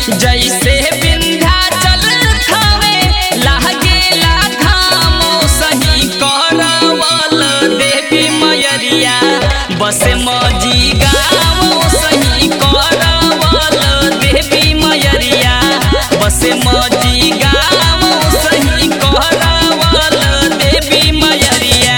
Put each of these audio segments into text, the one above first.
जैसे विंध्याचल थावे लागेला धामो सही करवल देवी मयरिया बस मजी गावो सही करवल देवी मयरिया बस मजी गावो सही करवल देवी मयरिया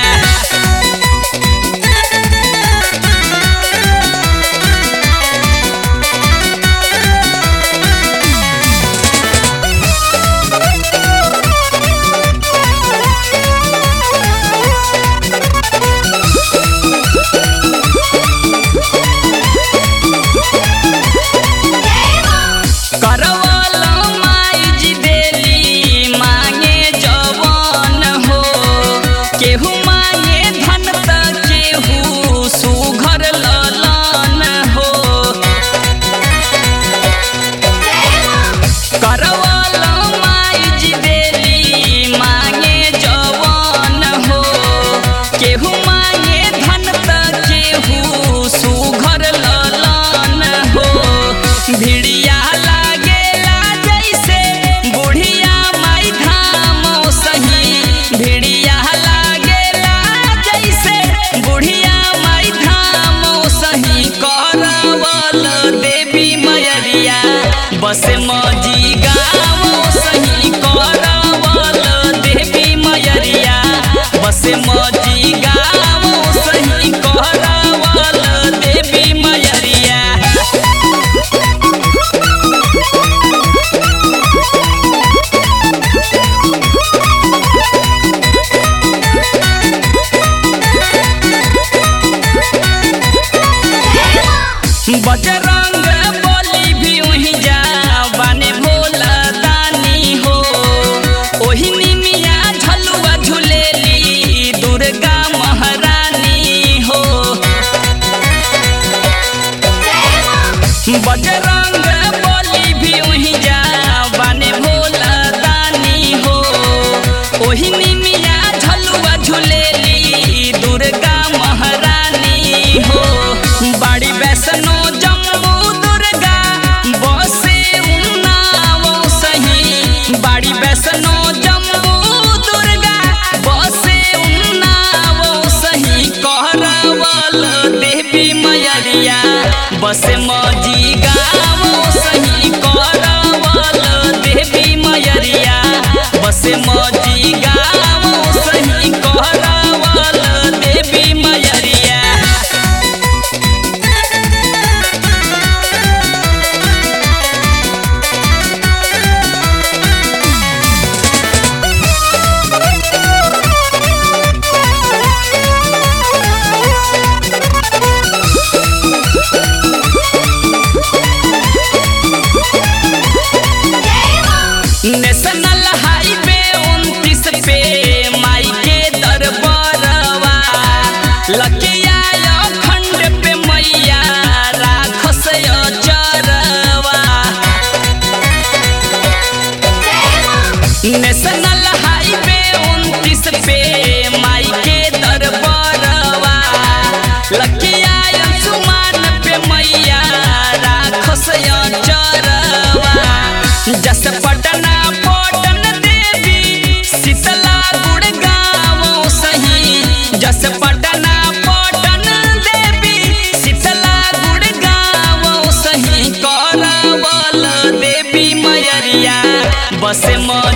करवल माई जी देली मांगे जवान हो केहू मांगे धन त केहू सुघर ललन हो करवल माई जी देली मांगे जवान हो केहू मांगे धन त केहू सुघर ललन हो भिड़िया लागेला जैसे बुढ़िया माई धाम सही भिड़िया लागेला जैसे बुढ़िया माई धाम सही करवल देवी मयरिया बस मजी गाँव सही करवल देवी मयरिया बस मजी गाँव सही करवल देवी मयरिया बजरंग बली भी वहीं जा बाने भोला दानी हो ओही निमिया झलुआ झुलेली दुर्गा महारानी हो बजरंग बली भी वहीं जा बाने भोला दानी हो ओही निमिया झलुआ झुलेली दुर्गा महारानी हो बाड़ी वैष्णो जम्मू दुर्गा बसे उन्नाव सही बाड़ी वैष्णो जम्मू दुर्गा बसे उन्नाव सही कहरवल देवी मयरिया बस मजी गाँव सही करवल देवी मयरिया बस मजी गाँव सही करवल देवी मयरिया नेशनल हाईवे उनतीस पे माई के दरबारवा लकिया खंड पे मैया राखस चरवा नेशनल हाईवे उनतीस पे माई के दरबारवा लकिया सुमान पे मैया राखस चरवा जस पटना पटन देवी शीतला गुड़गांव सही जस पटना पटन देवी शीतला गुड़गांव सही करवल देवी मयरिया बस मज